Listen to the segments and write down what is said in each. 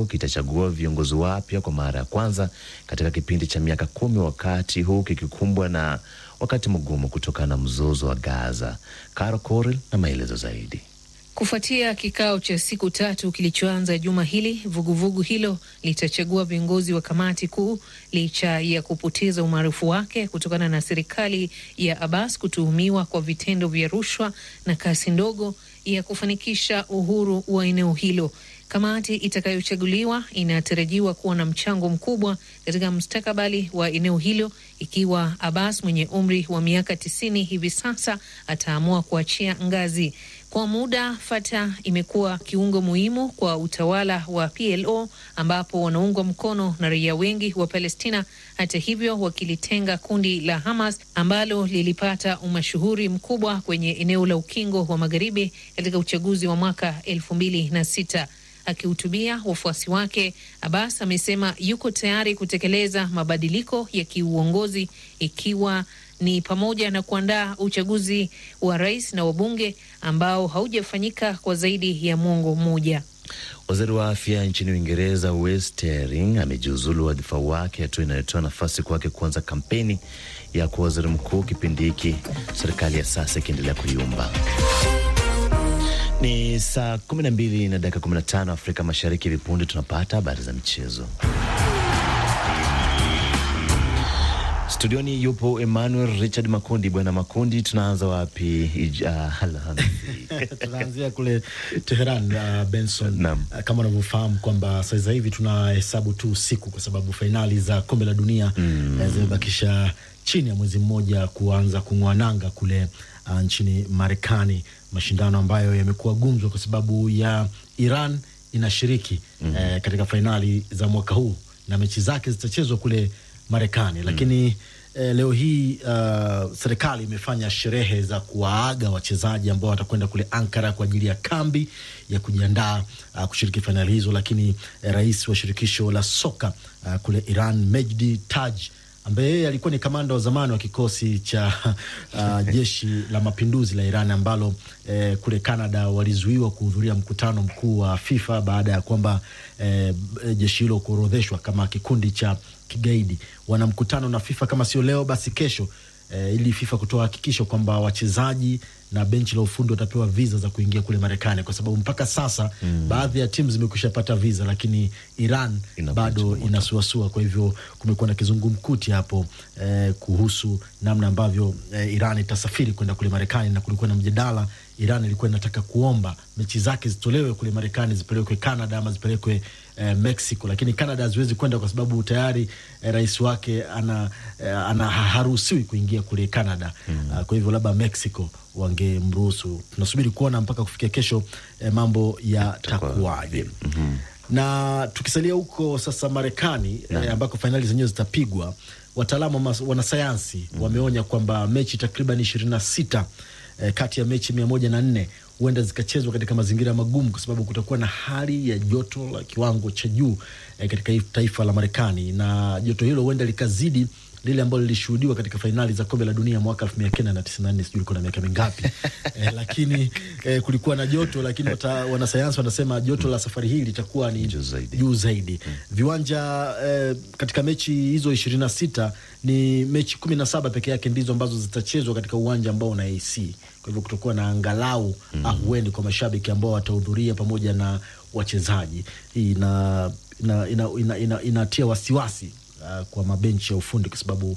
kitachagua viongozi wapya kwa mara ya kwanza katika kipindi cha miaka kumi, wakati huu kikikumbwa na wakati mgumu kutokana na mzozo wa Gaza. Caro Coril na maelezo zaidi. Kufuatia kikao cha siku tatu kilichoanza juma hili, vuguvugu vugu hilo litachagua viongozi wa kamati kuu licha ya kupoteza umaarufu wake kutokana na serikali ya Abbas kutuhumiwa kwa vitendo vya rushwa na kasi ndogo ya kufanikisha uhuru wa eneo hilo. Kamati itakayochaguliwa inatarajiwa kuwa na mchango mkubwa katika mustakabali wa eneo hilo ikiwa Abbas mwenye umri wa miaka tisini hivi sasa ataamua kuachia ngazi. Kwa muda Fatah imekuwa kiungo muhimu kwa utawala wa PLO ambapo wanaungwa mkono na raia wengi wa Palestina. Hata hivyo, wakilitenga kundi la Hamas ambalo lilipata umashuhuri mkubwa kwenye eneo la ukingo wa magharibi katika uchaguzi wa mwaka elfu mbili na sita. Akihutubia wafuasi wake, Abbas amesema yuko tayari kutekeleza mabadiliko ya kiuongozi ikiwa ni pamoja na kuandaa uchaguzi wa rais na wabunge ambao haujafanyika kwa zaidi ya mwongo mmoja. Waziri wa afya nchini Uingereza Wes Teering amejiuzulu wadhifa wake, hatua inayotoa nafasi kwake kuanza kampeni ya kuwa waziri mkuu kipindi hiki serikali ya sasa ikiendelea kuyumba. Ni saa 12 na dakika 15 Afrika Mashariki. Hivi punde tunapata habari za michezo. Studioni yupo Emmanuel Richard Makundi. Bwana Makundi, tunaanza wapi? Tunaanzia kule Teheran. Uh, Benson, uh, kama unavyofahamu kwamba sasa hivi tunahesabu tu usiku kwa sababu fainali za kombe la dunia mm. zimebakisha chini ya mwezi mmoja kuanza kung'oa nanga kule uh, nchini Marekani, mashindano ambayo yamekuwa gumzo kwa sababu ya Iran inashiriki mm. eh, katika fainali za mwaka huu na mechi zake zitachezwa kule Marekani lakini mm. eh, leo hii uh, serikali imefanya sherehe za kuwaaga wachezaji ambao watakwenda kule Ankara kwa ajili ya kambi ya kujiandaa uh, kushiriki fainali hizo, lakini eh, rais wa shirikisho la soka uh, kule Iran Mejdi Taj ambaye yeye alikuwa ni kamanda wa zamani wa kikosi cha uh, jeshi la mapinduzi la Iran ambalo eh, kule Canada walizuiwa kuhudhuria mkutano mkuu wa FIFA baada ya kwamba eh, jeshi hilo kuorodheshwa kama kikundi cha kigaidi. Wana mkutano na FIFA kama sio leo basi kesho, eh, ili FIFA kutoa hakikisho kwamba wachezaji na benchi la ufundi watapewa viza za kuingia kule Marekani, kwa sababu mpaka sasa mm. baadhi ya timu zimekwisha pata viza, lakini Iran Ina bado inasuasua. Kwa hivyo kumekuwa na kizungumkuti hapo eh, kuhusu namna ambavyo eh, Iran itasafiri kwenda kule Marekani, na kulikuwa na mjadala. Iran ilikuwa inataka kuomba mechi zake zitolewe kule Marekani, zipelekwe Canada ama zipelekwe eh, Mexico, lakini Canada haziwezi kwenda kwa sababu tayari eh, rais wake ana, eh, ana haruhusiwi kuingia kule Canada mm. uh, kwa hivyo labda Mexico wangemruhusu. Tunasubiri kuona mpaka kufikia kesho eh, mambo yatakuwaje. mm -hmm. Na tukisalia huko sasa Marekani eh, ambako fainali zenyewe zitapigwa, wataalamu wanasayansi mm -hmm. wameonya kwamba mechi takriban ishirini na sita eh, kati ya mechi mia moja na nne huenda zikachezwa katika mazingira magumu kwa sababu kutakuwa na hali ya joto la kiwango cha juu eh, katika taifa la Marekani, na joto hilo huenda likazidi lile ambalo lilishuhudiwa katika fainali za kombe la dunia mwaka elfu mia kenda na tisini na nne sijui ulikuwa na miaka mingapi eh, lakini eh, kulikuwa na joto, lakini wanasayansi wanasema joto la safari hii litakuwa ni juu zaidi, juu zaidi. Hmm. Viwanja eh, katika mechi hizo ishirini na sita ni mechi kumi na saba peke yake ndizo ambazo zitachezwa katika uwanja ambao una AC. Kwa hivyo kutokuwa na angalau hmm. ahueni kwa mashabiki ambao watahudhuria pamoja na wachezaji. Hii ina inatia ina, ina, ina, ina wasiwasi Uh, kwa mabenchi ya ufundi kwa sababu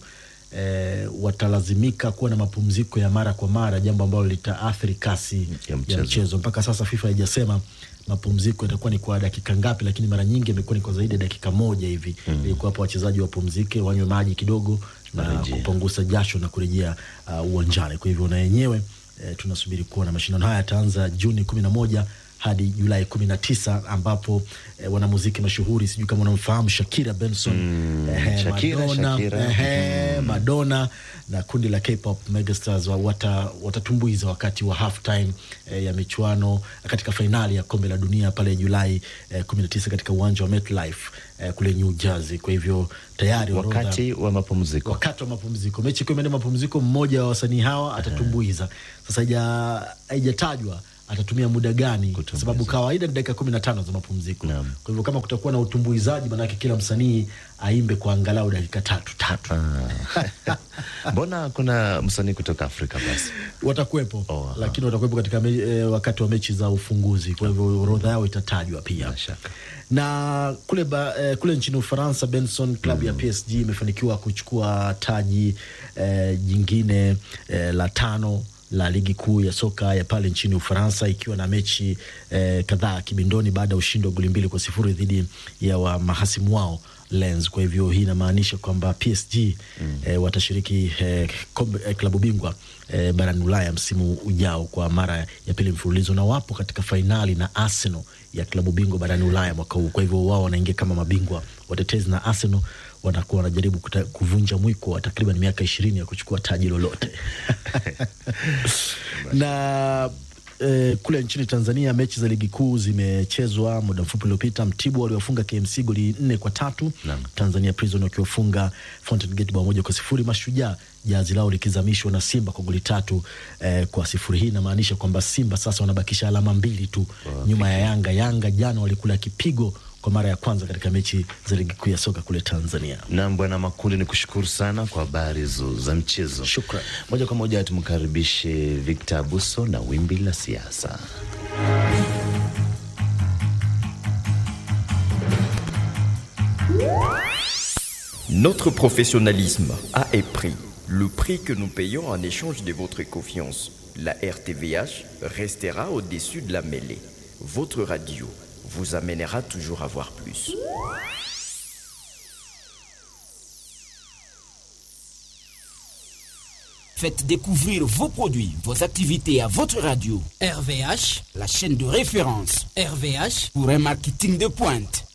eh, watalazimika kuwa na mapumziko ya mara kwa mara, jambo ambalo litaathiri kasi ya mchezo. ya mchezo. Mpaka sasa FIFA haijasema mapumziko yatakuwa ni kwa dakika ngapi, lakini mara nyingi imekuwa ni kwa zaidi ya dakika moja hivi mm. ili kuwapa wachezaji wapumzike, wanywe maji kidogo na kupunguza jasho na kurejea uwanjani. Uh, kwa hivyo na yenyewe eh, tunasubiri kuona mashindano haya yataanza Juni kumi na moja hadi Julai kumi na tisa ambapo eh, wanamuziki mashuhuri sijui kama unamfahamu Shakira Benson mm, eh, Shakira, Madonna, Shakira. Eh, mm. Madonna na kundi la K-pop megastars watatumbuiza wata wakati wa half time eh, ya michuano katika fainali ya kombe la dunia pale Julai eh, kumi na tisa katika uwanja wa MetLife eh, kule New Jersey. Kwa hivyo tayari wakati wa mapumziko, wakati wa mapumziko, mechi ikiwa imeenda mapumziko, mmoja wa wasanii hawa atatumbuiza. Sasa haijatajwa atatumia muda gani, kwa sababu kawaida ni dakika kumi na tano za mapumziko. Kwa hivyo kama kutakuwa na utumbuizaji, maanake kila msanii aimbe kwa angalau dakika tatu tatu. Mbona kuna msanii kutoka Afrika basi watakuwepo oh, lakini watakuwepo katika me, e, wakati wa mechi za ufunguzi. Kwa hivyo orodha yao itatajwa pia na kule, ba, eh, kule nchini Ufaransa Benson, klabu mm. ya PSG imefanikiwa kuchukua taji eh, jingine eh, la tano la ligi kuu ya soka ya pale nchini Ufaransa ikiwa na mechi eh, kadhaa kibindoni baada ya ushindi wa goli mbili kwa sifuri dhidi ya wa mahasimu wao Lens. Kwa hivyo hii inamaanisha kwamba PSG mm. eh, watashiriki eh, eh, klabu bingwa eh, barani Ulaya msimu ujao kwa mara ya pili mfululizo, na wapo katika fainali na Arsenal ya klabu bingwa barani Ulaya mwaka huu. Kwa hivyo wao wanaingia kama mabingwa watetezi, na Arsenal wanakuwa wanajaribu kuvunja mwiko wa takriban miaka ishirini ya kuchukua taji lolote na eh, kule nchini Tanzania mechi za ligi kuu zimechezwa muda mfupi uliopita. Mtibwa waliofunga KMC goli nne kwa tatu na Tanzania Prison wakiwafunga Fountain Gate bao moja kwa sifuri. Mashujaa jazi lao likizamishwa na Simba kwa goli tatu eh, kwa sifuri. Hii inamaanisha kwamba Simba sasa wanabakisha alama mbili tu wow, nyuma ya Yanga. Yanga jana walikula kipigo kwa mara ya kwanza katika mechi za ligi kuu ya soka kule Tanzania. Nam Bwana Makundi, ni kushukuru sana kwa habari za mchezo. Shukran. Moja kwa moja tumkaribishe Victor Abuso na wimbi la siasa. Notre professionnalisme a un prix, le prix que nous payons en échange de votre confiance. La RTVH restera au-dessus de la mêlée. Votre radio vous amènera toujours à voir plus. Faites découvrir vos produits, vos activités à votre radio. RVH, la chaîne de référence. RVH pour un marketing de pointe.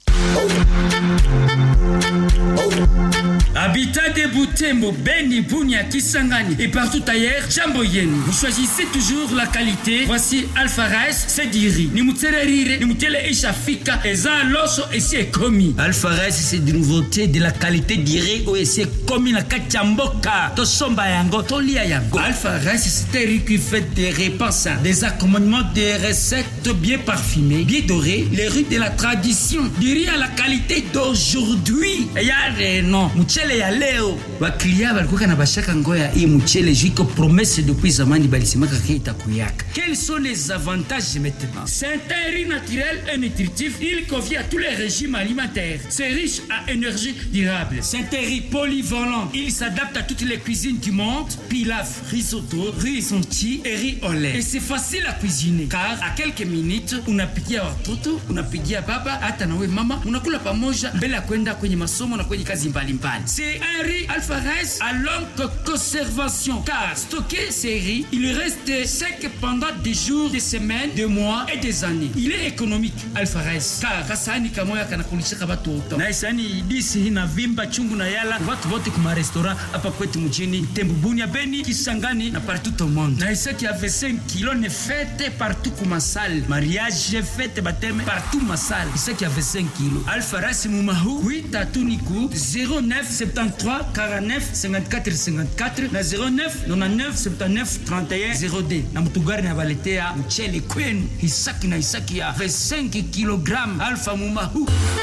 Habitat de Boutembo, Beni, Bunia, Kisangani et partout ailleurs, Jambo Yenu. Vous choisissez toujours la qualité. Voici Alpha Rice, Sediri. Ni mutsererire, ni mutele ishafika, eza loso et c'est commis. Alpha Rice, c'est des nouveautés de la qualité d'iré ou et c'est commis na kachamboka. To somba yango, to lia yango. Alpha Rice, c'est un riz qui fait des repas sains, des accommodements, des recettes bien parfumées, bien dorées, les riz de la tradition. Du riz à la qualité d'aujourd'hui. Yare non, mchele ya leo waklia walikuwa na bashaka ngoya hii mchele jiko promesse depuis zamani balisemaka ke itakuyaka. Quels sont les avantages maintenant C'est un riz naturel et nutritif. Il convient à tous les régimes alimentaires. C'est riche à énergie durable. C'est un riz polyvalent. Il s'adapte à toutes les cuisines du monde. Pilaf, risotto, riz sonti et riz au lait. Et c'est facile à cuisiner car à quelques minutes unapikia watoto, unapikia baba, hata nawe mama, unakula pamoja mbele ya kwenda kwenye masomo na kwenye kazi mbalimbali. C'est un riz alpha rice à longue conservation car stocké ces riz, il reste sec pendant des jours, des semaines, des mois et des années. Il est économique alpha rice car kasani kamoya kanakulishaka watu wote. Na isani disi hina vimba chungu na yala watu wote kuma restaurant hapa kwetu mjini Tembu, Bunia, Beni, Kisangani na partout au monde. Na isa qui a fait 5 kilos ne fête partout kuma salle. Mariage fête baptême partout ma salle. Isa qui a fait 5 kilos. Alpha rice mumahu 8 atuniku 09 73 49 54 54 na 09 99 79 31 0D na mtugari na baletea mchele kwenu hisaki na hisaki ya 25 kg alfa mumahu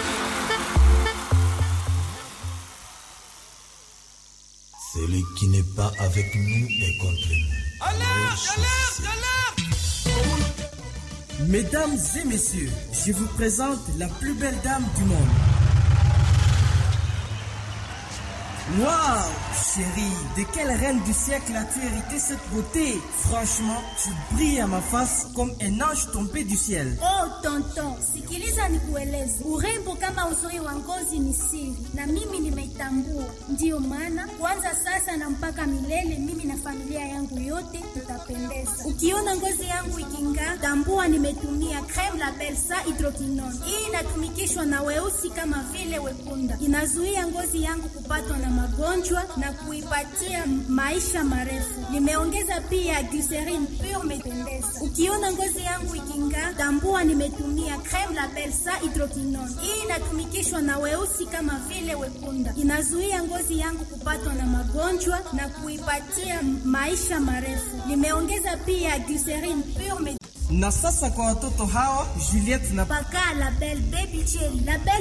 Celui qui n'est pas avec nous est contre nous. Alerte, alerte, alerte Mesdames et messieurs, je vous présente la plus belle dame du monde. Waouh, chérie, de quelle reine du siècle as-tu hérité cette beauté Franchement, tu brilles à ma face comme un ange tombé du ciel. Oh tonton, sikiliza nikueleze, urembo kama uzuri wa ngozi ni siri, na mimi nimeitambua. Ndiyo maana kwanza sasa na mpaka milele, mimi na familia yangu yote tutapendeza. Ukiona ngozi yangu iking'aa, tambua nimetumia creme la Belsa hydroquinone. Hii inatumikishwa na weusi kama vile wekunda, inazuia ngozi yangu kupatwa na magonjwa na kuipatia maisha marefu. Nimeongeza pia glycerin pure mependeza. Ukiona ngozi yangu iking'aa, tambua nimetumia creme la Belsa hydroquinone. Hii inatumikishwa na weusi kama vile wekunda, inazuia ngozi yangu kupatwa na magonjwa na kuipatia maisha marefu. Nimeongeza pia glycerin pure Na sasa kwa watoto hawa Juliette na Paka Label Baby Jelly. Label